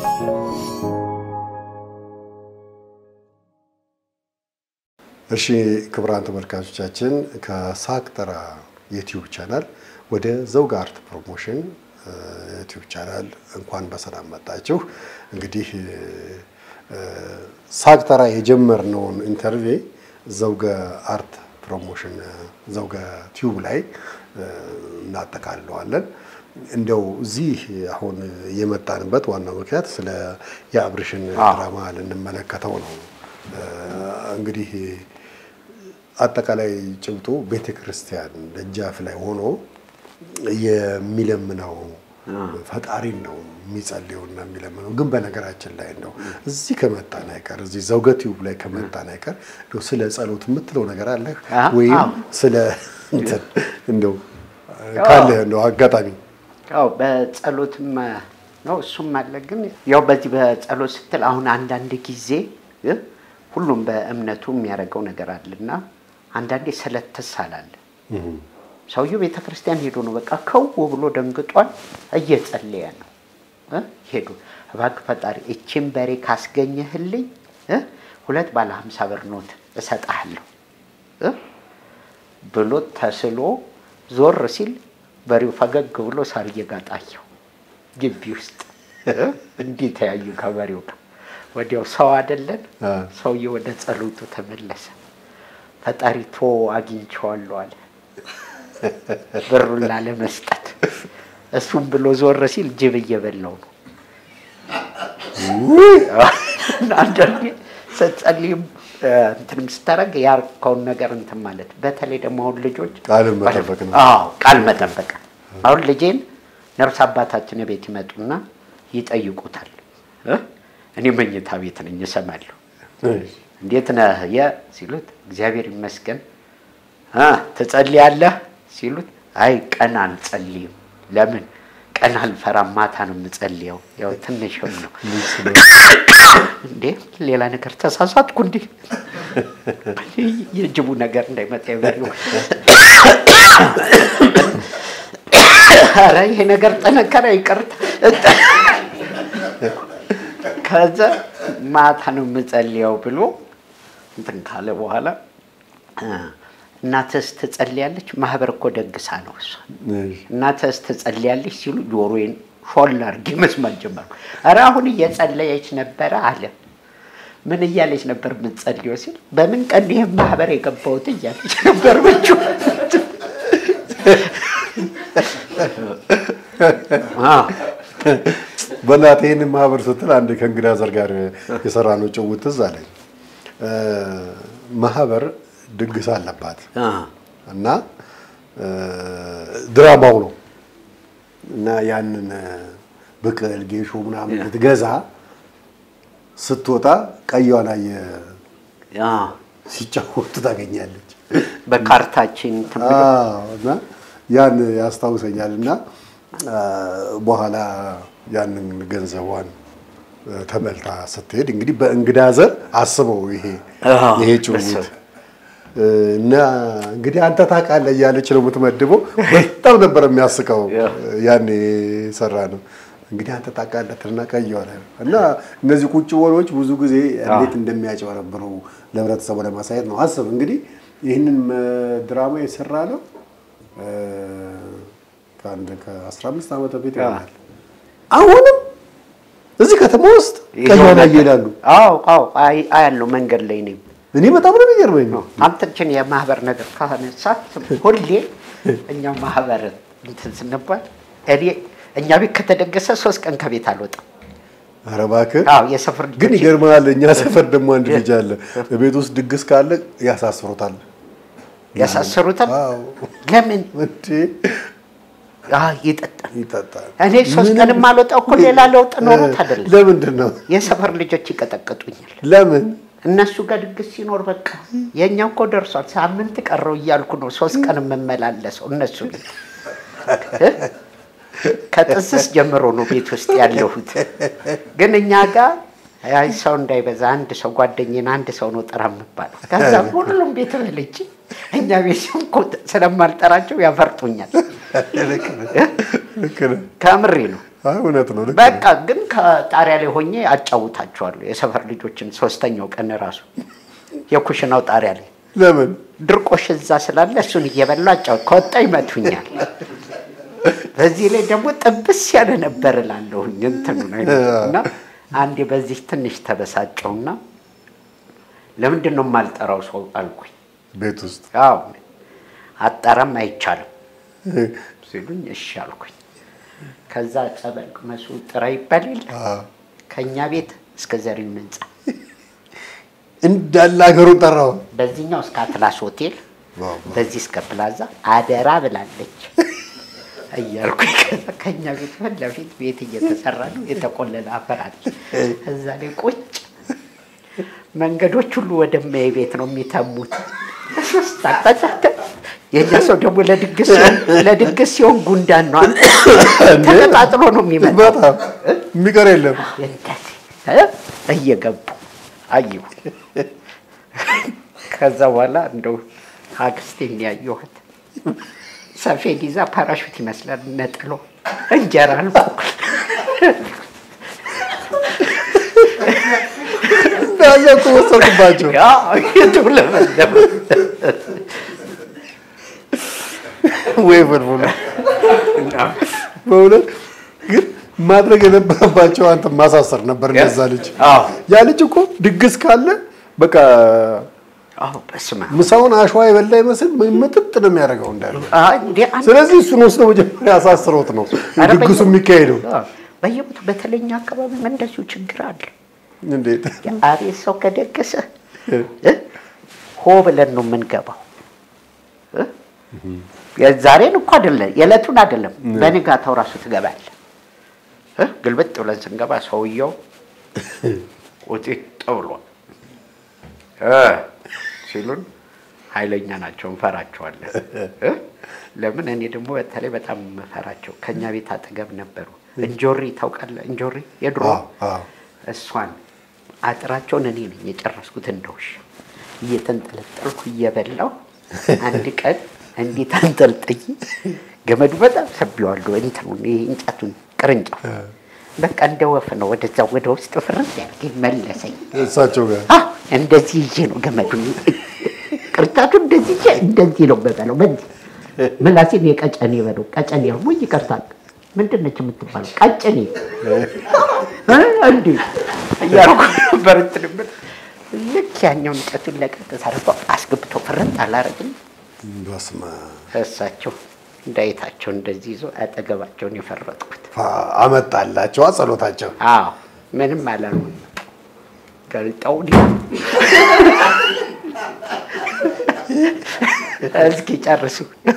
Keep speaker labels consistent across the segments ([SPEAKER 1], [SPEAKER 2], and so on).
[SPEAKER 1] እሺ ክቡራን ተመልካቾቻችን ከሳቅጠራ ዩቲዩብ ቻናል ወደ ዘውግ አርት ፕሮሞሽን ዩቲዩብ ቻናል እንኳን በሰላም መጣችሁ። እንግዲህ ሳቅጠራ የጀመርነውን ኢንተርቪ ዘውገ አርት ፕሮሞሽን ዘውገ ቲዩብ ላይ እናጠቃልለዋለን። እንደው እዚህ አሁን የመጣንበት ዋናው ምክንያት ስለ የአብርሽን ድራማ ልንመለከተው ነው። እንግዲህ አጠቃላይ ጭብጡ ቤተ ክርስቲያን ደጃፍ ላይ ሆኖ የሚለምነው ፈጣሪን ነው የሚጸልየውና የሚለምነው። ግን በነገራችን ላይ እንደው እዚህ ከመጣን አይቀር እዚህ ዘውገ ቲዩብ ላይ ከመጣን አይቀር እንደው ስለ ጸሎት የምትለው ነገር አለህ ወይም ስለ እንትን እንደው ካለህ እንደው አጋጣሚ
[SPEAKER 2] ያው በጸሎትም ነው እሱም አለ። ግን ያው በዚህ በጸሎት ስትል አሁን አንዳንድ ጊዜ ሁሉም በእምነቱ የሚያደርገው ነገር አለና አንዳንዴ ስለት ትሳላለህ። ሰውየው ቤተ ክርስቲያን ሄዶ ነው በቃ ከው ብሎ ደንግጧል። እየጸለየ ነው ሄዶ እባክህ ፈጣሪ እቺን በሬ ካስገኘህልኝ ሁለት ባለ ሀምሳ ብር ኖት እሰጥሃለሁ ብሎ ተስሎ ዞር ሲል በሬው ፈገግ ብሎ ሳር እየጋጣየው ግቢ ውስጥ እንዲህ ተያዩ ከበሬው ጋር። ወዲያው ሰው አይደለን ሰውዬ ወደ ጸሎቱ ተመለሰ። ፈጣሪ ቶ አግኝቼዋለሁ አለ ብሩን ላለመስጠት። እሱም ብሎ ዞር ሲል ጅብ እየበላው ነው። አንዳንዴ ስትጸልይም እንትንም ስታደርግ ያርከውን ነገር እንትን ማለት በተለይ ደግሞ አሁን ልጆች
[SPEAKER 1] ቃልን መጠበቅ ነው።
[SPEAKER 2] አዎ ቃል መጠበቅ። አሁን ልጄን ነፍስ አባታችን ቤት ይመጡና ይጠይቁታል። እኔ መኝታ ቤት ነኝ እሰማለሁ። እንዴት ነህ የ ሲሉት እግዚአብሔር ይመስገን። ትጸልያለህ ሲሉት አይ ቀን አልጸልይም። ለምን? ቀን አልፈራም፣ ማታ ነው የምጸልየው። ያው ትንሽም ነው እንዴ ሌላ ነገር ተሳሳትኩ እንዴ? የጅቡ ነገር እንዳይመጣ ይበሉ። ኧረ ይሄ ነገር ጠነከረ፣ ይቅርታ። ከዛ ማታ ነው የምጸልየው ብሎ እንትን ካለ በኋላ እናትህስ ትጸልያለች? ማህበር እኮ ደግሳ ነው እሷ። እናትህስ ትጸልያለች ሲሉ ጆሮዬን ሾል አድርጌ መስማት ጀመርኩ። ኧረ አሁን እየጸለየች ነበረ አለ። ምን እያለች ነበር የምትጸልየው ሲል በምን ቀን ይህም ማህበር የገባሁት እያለች ነበር ብቹ
[SPEAKER 1] በእናትህ ይህንን ማህበር ስትል አንድ ከእንግዳ ዘር ጋር የሰራነው ጭውውት ትዝ አለኝ። ማህበር ድግስ አለባት እና ድራማው ነው እና ያንን ብቅል ጌሾ ምናምን ልትገዛ ስትወጣ ቀይዋን አየህ ሲጫወቱ ታገኛለች።
[SPEAKER 2] በካርታችን
[SPEAKER 1] እና ያን ያስታውሰኛል እና በኋላ ያንን ገንዘቧን ተበልታ ስትሄድ እንግዲህ በእንግዳ ዘር አስበው ይሄ ይሄ ጭውውት እና እንግዲህ አንተ ታውቃለህ እያለች ነው የምትመድበው። በጣም ነበር የሚያስቀው ያኔ ሰራ ነው እንግዲህ አንተ ታውቃለህ ትልና ቀየዋለ እና እነዚህ ቁጭ ወሬዎች ብዙ ጊዜ እንዴት እንደሚያጭበረብሩ ለህብረተሰቡ ለማሳየት ነው። አስብ እንግዲህ ይህንን ድራማ የሰራ ነው ከአንድ ከአስራ አምስት ዓመት በፊት ይሆናል። አሁንም እዚህ ከተማ ውስጥ ቀይዋን ይሄዳሉ።
[SPEAKER 2] አዎ አዎ አያለው መንገድ ላይ ነኝ።
[SPEAKER 1] እኔ በጣም ነው የሚገርመኝ።
[SPEAKER 2] አንተችን የማህበር ነገር ካነሳት ሁሌ እኛ ማህበር እንትን ስንባል እኔ እኛ ቤት ከተደገሰ ሶስት ቀን ከቤት አልወጣም።
[SPEAKER 1] ኧረ እባክህ
[SPEAKER 2] አዎ የሰፈር
[SPEAKER 1] ግን ይገርምሃል። እኛ ሰፈር ደግሞ አንድ ልጅ አለ። ቤት ውስጥ ድግስ ካለ ያሳስሩታል።
[SPEAKER 2] ያሳስሩታል።
[SPEAKER 1] አዎ
[SPEAKER 2] ለምን
[SPEAKER 1] እንዴ
[SPEAKER 2] ይጠጣል?
[SPEAKER 1] ይጠጣል።
[SPEAKER 2] እኔ ሶስት ቀን የማልወጣው እኮ ሌላ ለውጥ ኖሮት አይደለም።
[SPEAKER 1] ለምንድን ነው?
[SPEAKER 2] የሰፈር ልጆች ይቀጠቅጡኛል።
[SPEAKER 1] ለምን?
[SPEAKER 2] እነሱ ጋር ድግስ ሲኖር በቃ የእኛ እኮ ደርሷል፣ ሳምንት ቀረው እያልኩ ነው ሶስት ቀን የምመላለሰው። እነሱ ግን ከጥንስስ ጀምሮ ነው ቤት ውስጥ ያለሁት። ግን እኛ ጋር አይ ሰው እንዳይበዛ አንድ ሰው ጓደኛዬን አንድ ሰው ነው ጥራ የምባለው። ከዛ ሁሉም ቤት በልቼ እኛ ቤት ሲሆን ስለማልጠራቸው ያፈርጡኛል።
[SPEAKER 1] ልክ ነህ።
[SPEAKER 2] ከምሬ ነው።
[SPEAKER 1] አይ እውነት ነው። ልክ
[SPEAKER 2] በቃ ግን ከጣሪያ ላይ ሆኜ አጫውታቸዋለሁ የሰፈር ልጆችን። ሶስተኛው ቀን ራሱ የኩሽናው ጣሪያ ላይ
[SPEAKER 1] ለምን
[SPEAKER 2] ድርቆሽ እዛ ስላለ እሱን እየበላ አጫውት ከወጣ ይመቱኛል። በዚህ ላይ ደግሞ ጥብስ ያለ ነበር እላለሁኝ እንትኑ እና አንዴ በዚህ ትንሽ ተበሳጨውና ለምንድን ነው የማልጠራው ሰው አልኩኝ።
[SPEAKER 1] ቤት ውስጥ
[SPEAKER 2] አዎ አጠራም አይቻልም ሲሉኝ እሺ አልኩኝ። ከዛ ጸበል ቅመሱ ጥራ ይባል የለ ከእኛ ቤት እስከ ዘሪሁን ህንፃ
[SPEAKER 1] እንዳለ ሀገሩን ጠራው።
[SPEAKER 2] በዚህኛው እስከ አትላስ ሆቴል
[SPEAKER 1] ዋው።
[SPEAKER 2] በዚህ እስከ ፕላዛ አደራ ብላለች እያልኩኝ ከዛ ከእኛ ቤት ፊት ለፊት ቤት እየተሰራ ነው። የተቆለለ አፈር አለ። እዛ ላይ ቁጭ መንገዶች ሁሉ ወደ እማዬ ቤት ነው የሚተሙት። ሶስት አቅጣጫ የእኛ ሰው ደግሞ ለድግስ ሲሆን ለድግስ ሲሆን ጉንዳን ነው ተቀጣጥሎ ነው የሚመጣው።
[SPEAKER 1] በጣም የሚቀር የለም።
[SPEAKER 2] እንደዚህ እ እየገቡ አየሁ። ከዛ በኋላ እንደው አክስቴን ያየኋት ሰፌድ ይዛ ፓራሹት ይመስላል ነጥሎ እንጀራ አልቆ
[SPEAKER 1] እንዳለ እኮ ወሰድኩባቸው።
[SPEAKER 2] የተውለበለበ
[SPEAKER 1] ወይ ፍልፍሉ በእውነት ግን ማድረግ የነበረባቸው አንተ ማሳሰር ነበር። እንደዛ ልጅ
[SPEAKER 2] አዎ
[SPEAKER 1] ያ ልጅ እኮ ድግስ ካለ በቃ
[SPEAKER 2] አዎ በስመ አብ
[SPEAKER 1] ምሳውን አሸዋ የበላ ይመስል ምጥጥ ነው የሚያደርገው እንዳለ።
[SPEAKER 2] አይ እንዴ አንድ
[SPEAKER 1] ስለዚህ እሱን ወስደው መጀመሪያ ያሳስረውት ነው
[SPEAKER 2] ኧረ
[SPEAKER 1] ድግሱ
[SPEAKER 2] በየ-
[SPEAKER 1] የሚካሄደው።
[SPEAKER 2] አዎ፣ በየቦታው በተለኛ አካባቢ እንደዚሁ ችግር አለ።
[SPEAKER 1] እንዴት
[SPEAKER 2] አቤት ሰው ከደገሰ እ? ሆ ብለን ነው የምንገባው። እ? የዛሬን እኮ አይደለም የዕለቱን አይደለም፣ በንጋታው ራሱ ትገባለህ። እ? ግልብጥ ብለን ስንገባ ሰውየው ቁጢጥ ብሏል እ ሲሉን ኃይለኛ ናቸው፣ እንፈራቸዋለን። እ? ለምን እኔ ደግሞ በተለይ በጣም የምፈራቸው ከእኛ ቤት አጠገብ ነበሩ። እንጆሪ ታውቃለህ? እንጆሪ የድሮ
[SPEAKER 1] አዎ፣ አዎ።
[SPEAKER 2] እሷን አጥራቸውን እኔ ነኝ የጨረስኩት እንደ ውሻ እየተንጠለጠልኩ እየበላው አንድ ቀን እንዴት አንጠልጥዬ ገመዱ በጣም ሰቢዋለሁ እንትኑን ይሄ እንጨቱን ቅርንጫፍ በቃ እንደ ወፍ ነው ወደዛ ወደ ውስጥ ፍርስ ያልከኝ መለሰኝ።
[SPEAKER 1] እሳቸው ጋር
[SPEAKER 2] አ እንደዚህ ይዤ ነው ገመዱን ቅርጫቱ እንደዚህ ይዤ እንደዚህ ነው በበለው በዚህ ምላሴን የቀጨኔ በለው ቀጨኔ ደግሞ ይቀርታል ምንድን ነች የምትባለው ቀጨኔ እ እንዴ እያልኩ ነበር እንትን የምልህ። ልክ ያኛውን እንጨቱን ለቀቅ ሳደርገው አስገብቶ ፍርጥ አላረግም
[SPEAKER 1] በስመ
[SPEAKER 2] እሳቸው እንዳይታቸው እንደዚህ ይዞ አጠገባቸውን የፈረጥኩት
[SPEAKER 1] አብ። አመጣላቸዋ ጸሎታቸው።
[SPEAKER 2] አዎ ምንም አላልኩም። ገልጠው እስኪ ጨርሱ።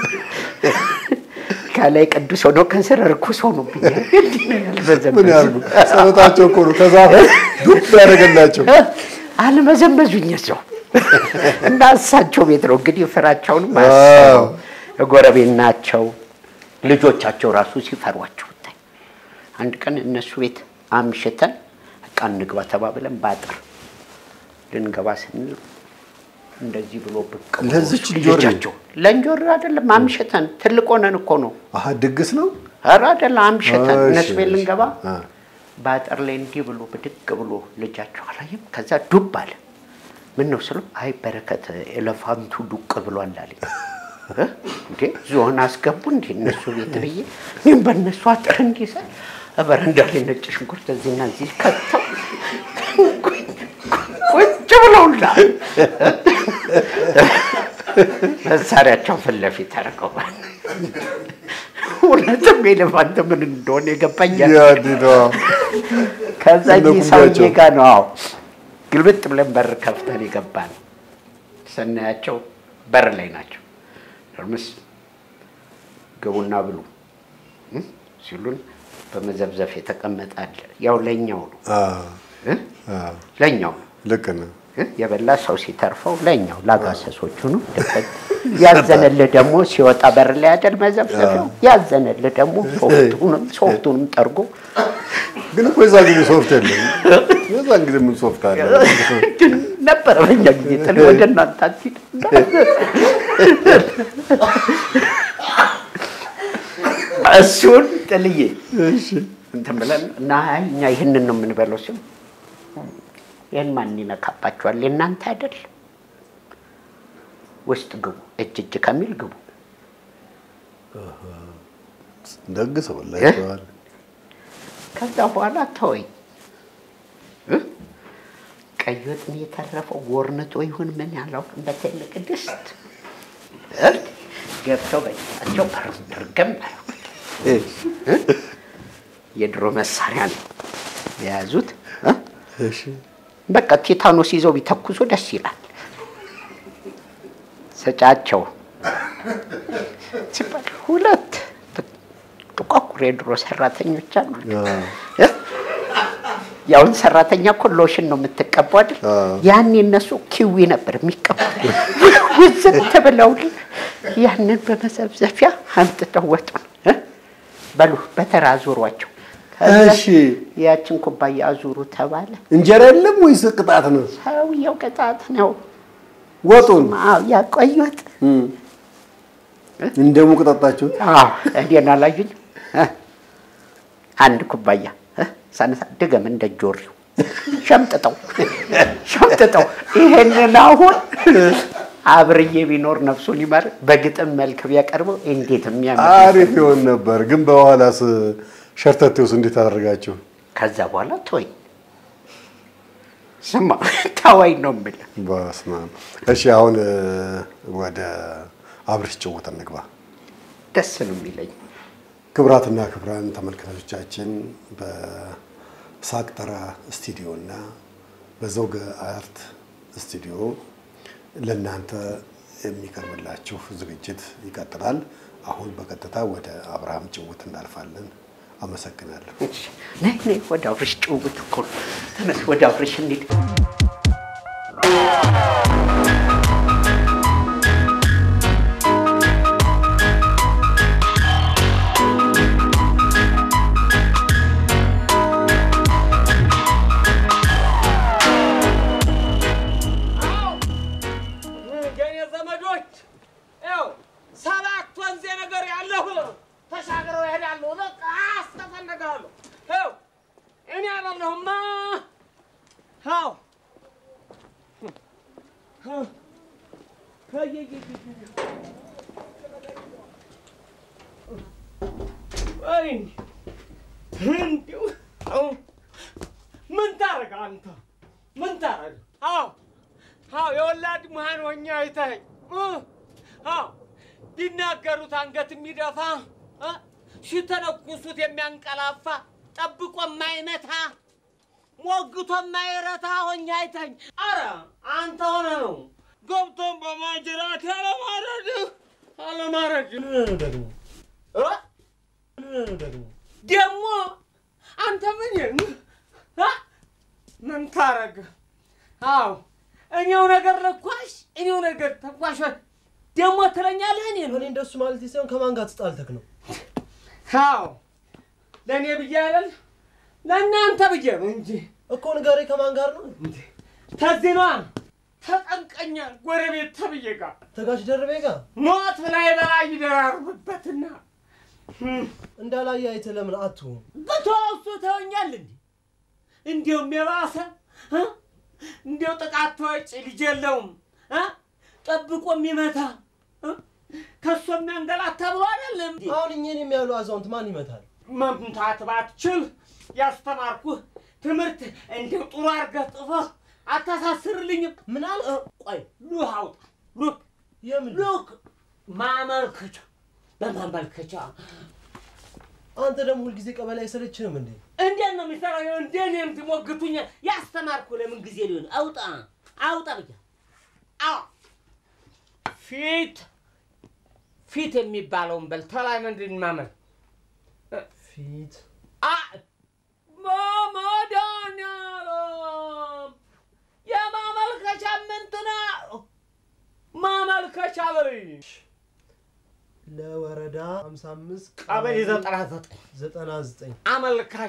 [SPEAKER 2] ከላይ ቅዱስ ሆኖ ከስር ርኩስ ሆኖብኛል። እንዲህ ነው ያልበዘበዙ።
[SPEAKER 1] ምን ያርጉ? ጸሎታቸው እኮ ነው ከዛፍ ዱብ ያደረገላቸው።
[SPEAKER 2] አልመዘመዙኝ ሰው እና እሳቸው ቤት ነው እንግዲህ ፍራቸውንም
[SPEAKER 1] አዎ።
[SPEAKER 2] አስበው ጎረቤት ናቸው። ልጆቻቸው ራሱ ሲፈሯቸው ብታይ። አንድ ቀን እነሱ ቤት አምሽተን በቃ እንግባ ተባብለን ባጥር ልንገባ ስንል እንደዚህ ብሎ ብቅ ብሎ
[SPEAKER 1] ለዚች
[SPEAKER 2] እሱ
[SPEAKER 1] እንጆሪ?
[SPEAKER 2] ልጃቸው ለእንጆሪ አይደለም አምሽተን ትልቅ ሆነን እኮ ነው
[SPEAKER 1] አሀ ድግስ ነው።
[SPEAKER 2] ኧረ አይደለም አምሽተን
[SPEAKER 1] እሺ፣
[SPEAKER 2] እነሱ ቤት
[SPEAKER 1] እሺ።
[SPEAKER 2] ልንገባ
[SPEAKER 1] አ።
[SPEAKER 2] በአጥር ላይ እንዲህ ብሎ ብድግ ብሎ ልጃቸው አላየም። ከዛ ዱብ አለ። ምን ነው ስለው አይ በረከት ኤሌፋንቱ ዱቅ ብሏል አለኝ። እ? እንዴ ዝሆን አስገቡ እንዴ እነሱ ቤት ብዬ እኔም በእነሱ አጥር እንዲህ ስል በረንዳ ላይ ነጭ ሽንኩርት እዚህና እዚህ ከተው ቁጭ ብለውላ መሳሪያቸው ፊት ለፊት አድርገዋል። እውነትም ኤሌፋንት ምን እንደሆነ የገባኛል።
[SPEAKER 1] ያዲዳ
[SPEAKER 2] ከዛ
[SPEAKER 1] እነ
[SPEAKER 2] እዚህ
[SPEAKER 1] ኩምቢያቸው።
[SPEAKER 2] ሰውዬ ጋር ነው አዎ፣ ግልብጥ ብለን በር ከፍተን የገባን ስናያቸው በር ላይ ናቸው። እርምስ ግቡና ብሉ እ? ሲሉን በመዘብዘፍ የተቀመጠ አለ። ያው ለኛው ነው
[SPEAKER 1] አ
[SPEAKER 2] እ?
[SPEAKER 1] አ
[SPEAKER 2] ለኛው ነው
[SPEAKER 1] ልክ ነው።
[SPEAKER 2] እ? የበላ ሰው ሲተርፈው ለኛው ላጋሰሶቹ ነው። ደፈት ያዘነልህ ደግሞ ሲወጣ በር ላይ አይደል መዘብዘፊያው። ያዘነልህ ደግሞ ሶፍቱንም ሶፍቱንም ጠርጎ
[SPEAKER 1] ግን እኮ የዛ ጊዜ ሶፍት የለም። የዛን ጊዜ ምን ሶፍት አለ?
[SPEAKER 2] ነበረ በኛ ጊዜ ጥል ወደ እናንተ አትሂድ። እሱን ጥልዬ እንትን ብለን እና አይ እኛ ይህንን ነው የምንበለው ሲሉ ይህን ማን ይነካባቸዋል? የእናንተ አይደል? ውስጥ ግቡ፣ እጅ እጅ ከሚል ግቡ።
[SPEAKER 1] ደግ ሰው ላይተዋል።
[SPEAKER 2] ከዛ በኋላ ተወኝ። እ? ቀይ ወጥ ነው የተረፈው። ጎርንጦ ይሁን ምን ያላውቅም። በትልቅ ድስት እ? ገብተው በእጃቸው እርግም አደረጉት። የድሮ መሳሪያ ነው የያዙት። እ?
[SPEAKER 1] እሺ
[SPEAKER 2] በቃ ቴታኖስ ይዘው ቢተኩሱ ደስ ይላል። ሰጫቸው ሲባል ሁለት ጥቋቁር የድሮ ሰራተኞች አሉ። እ? ያውን ሰራተኛ እኮ ሎሽን ነው የምትቀባው አይደል?
[SPEAKER 1] አዎ።
[SPEAKER 2] ያኔ እነሱ ኪዊ ነበር የሚቀባው። ውዝት ብለው ያንን በመዘብዘፊያ አምጥተው ወጡን እ? በሉ በተራ አዙሯቸው። ከዛ
[SPEAKER 1] እሺ
[SPEAKER 2] ያችን ኩባያ አዙሩ ተባለ።
[SPEAKER 1] እንጀራ የለም ወይስ ቅጣት ነው?
[SPEAKER 2] ሰውየው ቅጣት ነው።
[SPEAKER 1] ወጡን
[SPEAKER 2] አዎ ያቆዩት።
[SPEAKER 1] እንደ ሙቅ ጠጣችሁት?
[SPEAKER 2] አዎ እኔን አላዩኝ። አንድ ኩባያ እ? ሳነሳ ድገም እንደ ጆሪው ሸምጥጠው ሸምጥጠው። ይሄንን አሁን አብርዬ ቢኖር ነፍሱን ይማር በግጥም መልክ ቢያቀርበው እንዴት የሚያምር
[SPEAKER 1] አሪፍ ይሆን ነበር። ግን በኋላስ ሸርተቴውስ እንዴት አደረጋችሁ?
[SPEAKER 2] ከዛ በኋላ ተወኝ። ስማ ተወኝ ነው የምልህ።
[SPEAKER 1] በስመ አብ። እሺ አሁን እ፣ ወደ አብርሽ ጭውውት እንግባ።
[SPEAKER 2] ደስ ነው የሚለኝ።
[SPEAKER 1] ክቡራትና ክቡራን ተመልካቾቻችን በሳቅጠራ ስቱዲዮ እና በዘውገ አርት ስቱዲዮ ለእናንተ የሚቀርብላችሁ ዝግጅት ይቀጥላል። አሁን በቀጥታ ወደ አብርሃም ጭውውት እናልፋለን። አመሰግናለሁ።
[SPEAKER 2] እሺ፣ ነይ ነይ፣ ወደ አብርሽ ጭውውት እኮ ነው። ተነስ፣ ወደ አብርሽ እንሂድ።
[SPEAKER 3] የኔ ዘመዶች ያው ሰባት ወንዜ ነገር ያለሁ ተሻግረው ይሄዳሉ። በቃ አስተፈነጋሉ። ያው እኔ አይደለሁማ። ያው ወይ እንዲሁ ምን ታረግ አንተ ምን ታረግ? አዎ አዎ የወላድ መሃን ሆኜ አይተኸኝ እ አዎ ቢናገሩት አንገት የሚደፋ እ ሲተነኩሱት የሚያንቀላፋ ጠብቆ የማይመታ ሞግቶ የማይረታ ሆኜ አይተኸኝ። አረ አንተ ሆነ ነው ገብቶን በማጅራት ያለማረድ አለማረድ
[SPEAKER 4] ደግሞ
[SPEAKER 3] እ
[SPEAKER 4] ደግሞ
[SPEAKER 3] ደግሞ አንተ ምን እ ምን ታረግ? አዎ እኔው ነገር ለኳሽ እኔው ነገር ተኳሽ ደግሞ ትለኛለህ። እኔ
[SPEAKER 4] እኔ እንደሱ ማለት ሳይሆን ከማን ጋር ተጣልተክ ነው?
[SPEAKER 3] አዎ ለእኔ ብዬ አይደል ለእናንተ ብዬ ነው እንጂ
[SPEAKER 4] እኮ ንገሬ፣ ከማን ጋር ነው?
[SPEAKER 3] ተዚህ ነዋ ተጠንቀኛል ጎረቤት ተብዬ ጋር
[SPEAKER 4] ተጋሽ ደርቤ ጋር
[SPEAKER 3] ሞት ላይ በላይ ይደራርብበትና
[SPEAKER 4] እንዳላየ አይተህ ለምን አትሆን?
[SPEAKER 3] በተወሱ ተወኛል እንዲ እንዲሁም የባሰ እ? እንዲው ጥቃት ተወጭ ልጅ የለውም እ? ጠብቆ የሚመታ እ? ከሱ የሚያንገላታ ብሎ አይደለም እንዲ
[SPEAKER 4] አሁን እኛን የሚያሉ አዛውንት ማን ይመታል?
[SPEAKER 3] መምታት ባትችል ያስተማርኩህ ትምህርት እንዲው ጥሩ አድርገህ ጽፈህ አታሳስርልኝም?
[SPEAKER 4] ምን አልክ?
[SPEAKER 3] እ፣ ቆይ ሉህ አውጣ ሉክ
[SPEAKER 4] የምን
[SPEAKER 3] ሉክ ማመልከቻ በማመልከቻ
[SPEAKER 4] አንተ ደግሞ ሁልጊዜ ቀበሌ አይሰለችህም እንዴ?
[SPEAKER 3] እንዴት ነው የሚሰራው? እንዴት ነው የምትሞግቱኝ? ያስተማርኩ ለምን ጊዜ ሊሆን አውጣ አውጣ ብያ አዎ ፊት ፊት የሚባለውን በል ተላይ ምንድን ማመል
[SPEAKER 4] ፊት
[SPEAKER 3] አ መድኃኒዓለም የማመልከቻ ምንትና ማመልከቻ በልኝ
[SPEAKER 4] ለወረዳ 55
[SPEAKER 3] ቀበሌ ዘጠና ዘጠኝ
[SPEAKER 4] 99
[SPEAKER 3] አመልካች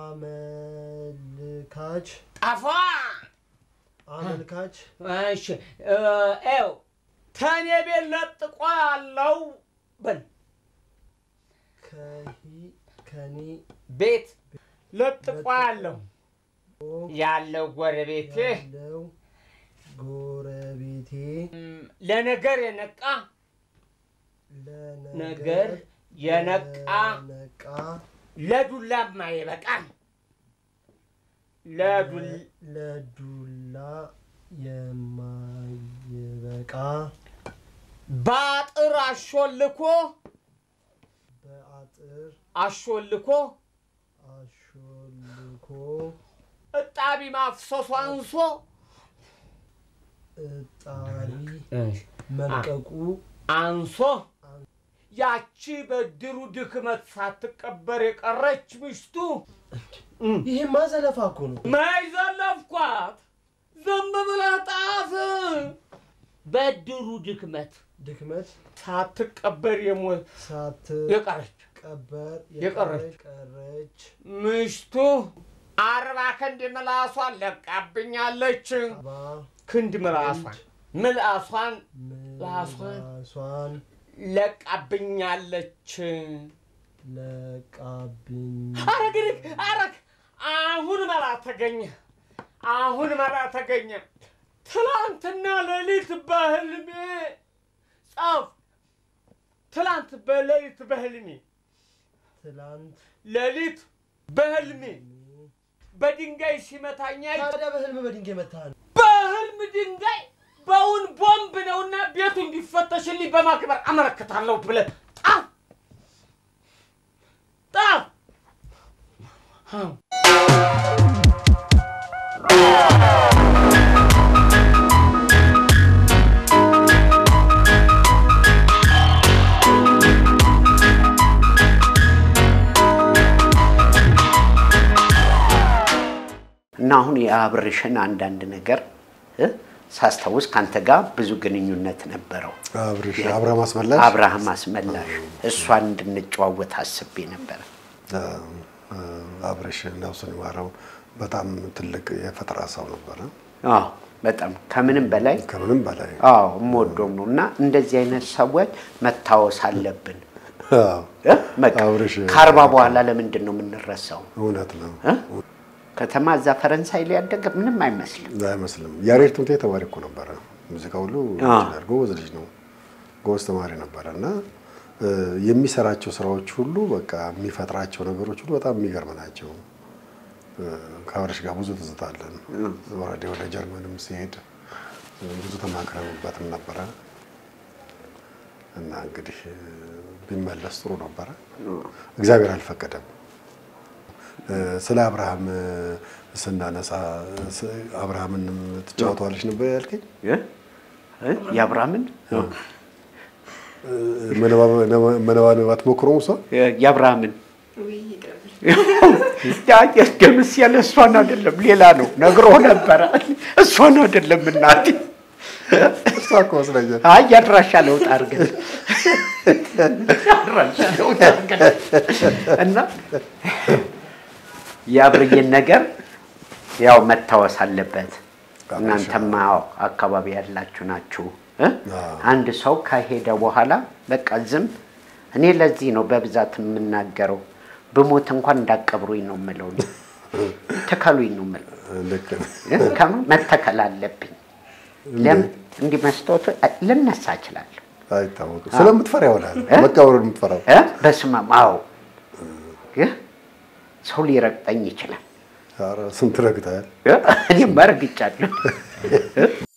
[SPEAKER 4] አመልካች
[SPEAKER 3] ጠፋ
[SPEAKER 4] አመልካች
[SPEAKER 3] እሺ ው ተኔ ቤት ለጥቆ ያለው በል
[SPEAKER 4] ከሂ ከኔ
[SPEAKER 3] ቤት ለጥቆ ያለው ያለው ጎረቤቴ
[SPEAKER 4] ያለው ጎረቤቴ
[SPEAKER 3] እም፣ ለነገር የነቃ
[SPEAKER 4] ለነገር
[SPEAKER 3] ነገር የነቃ
[SPEAKER 4] ነቃ
[SPEAKER 3] ለዱላማ ይበቃል። ለዱል
[SPEAKER 4] ለዱላ የማይበቃ
[SPEAKER 3] በአጥር አሾልኮ
[SPEAKER 4] በአጥር
[SPEAKER 3] አሾልኮ
[SPEAKER 4] አሾልኮ
[SPEAKER 3] እጣቢ ማፍሰሱ አንሶ
[SPEAKER 4] እጣሪ መልቀቁ
[SPEAKER 3] አንሶ ያቺ በድሩ ድክመት ሳትቀበር የቀረች ምሽቱ
[SPEAKER 4] ይሄማ ዘለፋ እኮ ነው።
[SPEAKER 3] መይዘለፍኳት ዝም ብለህ ጣፍ በድሩ ድክመት
[SPEAKER 4] ድክመት
[SPEAKER 3] ሳትቀበር የሞ- የቀረች
[SPEAKER 4] ሳትቀበር
[SPEAKER 3] የቀረች
[SPEAKER 4] ቀረች
[SPEAKER 3] ምሽቱ አርባ ክንድ ምላሷን ለቃብኛለች።
[SPEAKER 4] ባ
[SPEAKER 3] ክንድ ምላሷን ምላሷን ምላሷን
[SPEAKER 4] ምላሷን
[SPEAKER 3] ለቃብኛለች።
[SPEAKER 4] ለቃብኝ
[SPEAKER 3] አረግ አረግ አሁን መላ ተገኘ። አሁን መላ ተገኘ። ትላንትና ሌሊት በህልሜ ጻፍ ትላንት በሌሊት በህልሜ
[SPEAKER 4] ትላንት
[SPEAKER 3] ሌሊት በህልሜ በድንጋይ ሲመታኛ
[SPEAKER 4] ታዲያ በህልም በድንጋይ መታ ነው።
[SPEAKER 3] በህልም ድንጋይ በውን ቦምብ ነውና ቤቱ እንዲፈተሽልኝ በማክበር አመለክታለሁ ብለህ ጣፍ ጣፍ
[SPEAKER 2] እና አሁን የአብርሽን አንዳንድ ነገር እ ሳስታውስ ከአንተ ጋር ብዙ ግንኙነት ነበረው።
[SPEAKER 1] አብርሽ አብርሃም አስመላሽ
[SPEAKER 2] አብርሃም አስመላሽ እሷን እንድንጨዋወት አስቤ ነበረ።
[SPEAKER 1] አብርሽ ነፍሱን ይማረው በጣም ትልቅ የፈጠራ ሰው ነበረ።
[SPEAKER 2] አዎ በጣም ከምንም በላይ
[SPEAKER 1] ከምንም በላይ
[SPEAKER 2] አዎ የምወደውም ነው እና እንደዚህ አይነት ሰዎች መታወስ አለብን።
[SPEAKER 1] አዎ፣
[SPEAKER 2] እ? በቃ
[SPEAKER 1] አብርሽ
[SPEAKER 2] ከአርባ በኋላ ለምንድን ነው የምንረሳው?
[SPEAKER 1] እውነት ነው
[SPEAKER 2] እ? ከተማ እዛ ፈረንሳይ ላይ ያደገ ምንም አይመስልም።
[SPEAKER 1] አይመስልም። ያሬድ ትምህርት ቤት ተማሪ እኮ ነበረ። ሙዚቃ ሁሉ
[SPEAKER 2] አዎ።
[SPEAKER 1] ይችላል። ጎበዝ ልጅ ነው። ጎበዝ ተማሪ ነበረ እና እ፣ የሚሰራቸው ስራዎች ሁሉ በቃ የሚፈጥራቸው ነገሮች ሁሉ በጣም የሚገርም ናቸው። እ፣ ከአብርሽ ጋር ብዙ ትዝታ አለን። ወረዴ ወደ ጀርመንም ሲሄድ እ፣ ብዙ ተማክረንበትም ነበረ እና እንግዲህ እ፣ ቢመለስ ጥሩ ነበረ። እግዚአብሔር አልፈቀደም። እ፣ ስለ አብርሃም እ፣ ስናነሳ ስ- አብርሃምን ትጫወተዋለች ነበር ያልከኝ?
[SPEAKER 2] እ? እ? የአብርሃምን
[SPEAKER 1] እ፣ መነባበ- መነባነብ አትሞክረውም እሷ?
[SPEAKER 2] የአብርሃምን ደምስ ያለ እሷን አይደለም ሌላ ነው ነግሮ ነበረ። እሷን አይደለም እናቴ።
[SPEAKER 1] እሷ እኮ መስለኛል።
[SPEAKER 2] አይ ያድራሻ ለውጥ አድርገን ያድራሻ ለውጥ አድርገን እና የአብርዬን ነገር ያው መታወስ አለበት። እናንተማ አዎ አካባቢ ያላችሁ ናችሁ እ?
[SPEAKER 1] አዎ።
[SPEAKER 2] አንድ ሰው ከሄደ በኋላ በቃ ዝም እኔ ለዚህ ነው በብዛት የምናገረው። ብሞት እንኳን እንዳቀብሩኝ ነው የምለው። እኔ። ተከሉኝ ነው የምለው።
[SPEAKER 1] ልክ ነህ።
[SPEAKER 2] እ? ከማ መተከል አለብኝ። ለምን እንዲህ መስታወቱ ልነሳ እችላለሁ
[SPEAKER 1] አይታወቅም። ስለምትፈራ ይሆናል
[SPEAKER 2] እ?
[SPEAKER 1] መቃብሩን የምትፈራው።
[SPEAKER 2] እ? በስመ አብ አዎ እ? ሰው ሊረግጠኝ ይችላል።
[SPEAKER 1] ኧረ ስንት ረግጠሃል።
[SPEAKER 2] እ? እኔም ረግጫለሁ።